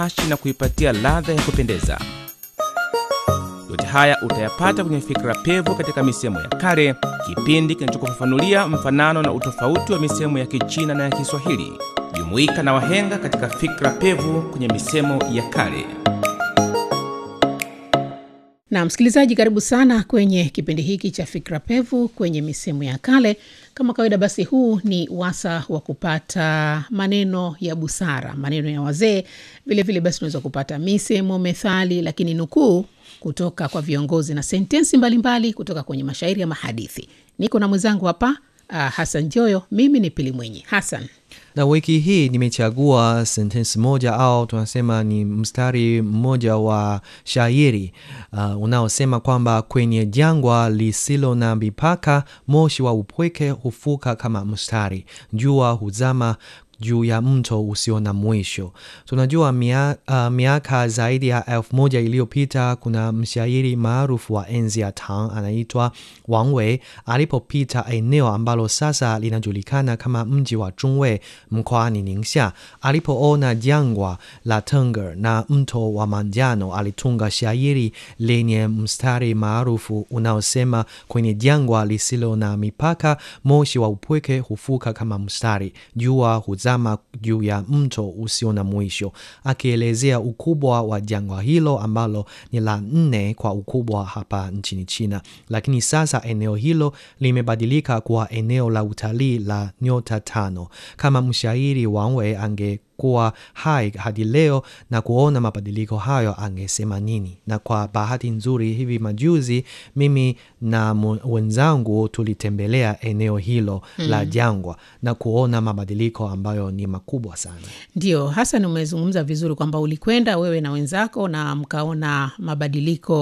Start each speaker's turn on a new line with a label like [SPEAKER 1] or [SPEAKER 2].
[SPEAKER 1] ashi na kuipatia ladha ya kupendeza. Yote haya utayapata kwenye Fikra Pevu katika misemo ya kale, kipindi kinachokufafanulia mfanano na utofauti wa misemo ya Kichina na ya Kiswahili. Jumuika na wahenga katika Fikra Pevu kwenye misemo ya kale.
[SPEAKER 2] Na msikilizaji, karibu sana kwenye kipindi hiki cha Fikra Pevu kwenye misemo ya kale. Kama kawaida, basi huu ni wasa wa kupata maneno ya busara, maneno ya wazee. Vilevile basi unaweza kupata misemo, methali, lakini nukuu kutoka kwa viongozi na sentensi mbalimbali mbali kutoka kwenye mashairi ya mahadithi. Niko na mwenzangu hapa uh, Hasan Joyo. Mimi ni Pili Mwenyi. Hasan,
[SPEAKER 3] na wiki hii nimechagua sentensi moja au tunasema ni mstari mmoja wa shairi uh, unaosema kwamba kwenye jangwa lisilo na mipaka, moshi wa upweke hufuka kama mstari, jua huzama juu ya mto usio na mwisho. Tunajua mia, uh, miaka zaidi ya elfu moja iliyopita kuna mshairi maarufu wa enzi ya Tang anaitwa Wang Wei alipopita eneo ambalo sasa linajulikana kama mji wa Zhongwei mkoani Ningxia. Alipoona jangwa la Tengger na mto wa manjano, alitunga shairi lenye mstari maarufu unaosema kwenye jangwa lisilo na mipaka, moshi wa upweke hufuka kama mstari, jua huzama juu ya mto usio na mwisho, akielezea ukubwa wa jangwa hilo ambalo ni la nne kwa ukubwa hapa nchini China. Lakini sasa eneo hilo limebadilika kuwa eneo la utalii la nyota tano. Kama mshairi Wang Wei ange kuwa hai hadi leo na kuona mabadiliko hayo angesema nini? Na kwa bahati nzuri, hivi majuzi mimi na wenzangu tulitembelea eneo hilo mm, la jangwa na kuona mabadiliko ambayo ni makubwa sana.
[SPEAKER 2] Ndio Hasan, umezungumza vizuri kwamba ulikwenda wewe na wenzako na mkaona mabadiliko